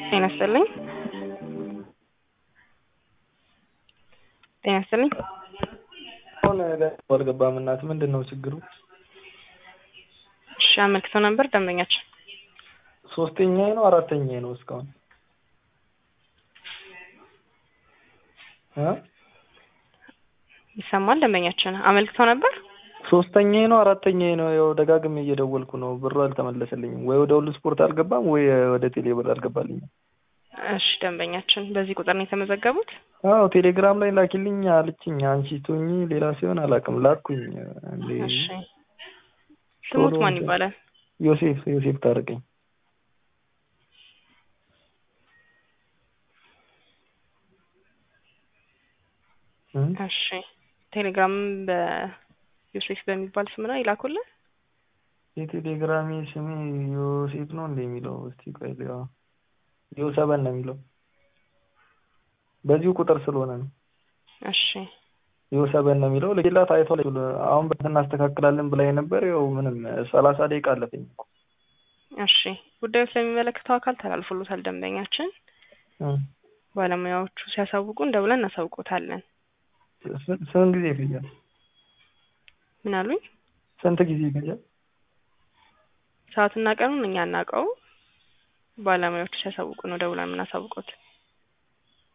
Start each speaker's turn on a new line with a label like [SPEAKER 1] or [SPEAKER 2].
[SPEAKER 1] ጤና ይስጥልኝ። ጤና ይስጥልኝ።
[SPEAKER 2] አሁን አልገባም። እናት ምንድን ነው ችግሩ?
[SPEAKER 1] እሺ አመልክተው ነበር ደንበኛችን።
[SPEAKER 2] ሶስተኛ ነው አራተኛ ነው እስካሁን እ
[SPEAKER 1] ይሰማል ደንበኛችን አመልክተው ነበር።
[SPEAKER 2] ሶስተኛ ነው አራተኛ ነው። ያው ደጋግሜ እየደወልኩ ነው፣ ብሩ አልተመለሰልኝም። ወይ ወደ ሁሉ ስፖርት አልገባም ወይ ወደ ቴሌ ብር አልገባልኝም።
[SPEAKER 1] እሺ ደንበኛችን በዚህ ቁጥር ነው የተመዘገቡት?
[SPEAKER 2] አዎ ቴሌግራም ላይ ላኪልኝ አለችኝ። አንቺ ቶኝ ሌላ ሲሆን አላውቅም ላኩኝ። እንዴ
[SPEAKER 1] እሺ ስሙት ማን ይባላል?
[SPEAKER 2] ዮሴፍ ዮሴፍ ታርቀኝ።
[SPEAKER 1] እሺ ቴሌግራም በዮሴፍ በሚባል ስም ነው ይላኩልን።
[SPEAKER 2] የቴሌግራሜ ስሜ ዮሴፍ ነው እንደ የሚለው እስቲ ቆይ ሊያ ዮሰበን ነው የሚለው በዚሁ ቁጥር ስለሆነ ነው።
[SPEAKER 1] እሺ
[SPEAKER 2] ዮሰበን ነው የሚለው ለሌላት አይቶ አሁን በት እናስተካክላለን ብላ ነበር። ያው ምንም ሰላሳ ደቂቃ አለፈኝ እኮ።
[SPEAKER 1] እሺ ጉዳዩ ስለሚመለከተው አካል ተላልፎሎታል። ደንበኛችን ባለሙያዎቹ ሲያሳውቁን ደውለን እናሳውቆታለን።
[SPEAKER 2] ስንት ጊዜ ይፈጃል?
[SPEAKER 1] ምን አሉኝ?
[SPEAKER 2] ስንት ጊዜ ይፈጃል?
[SPEAKER 1] ሰዓትና ቀኑን እኛ እናውቀው። ባለሙያዎቹ ሲያሳውቁ ነው ደውለን የምናሳውቁት።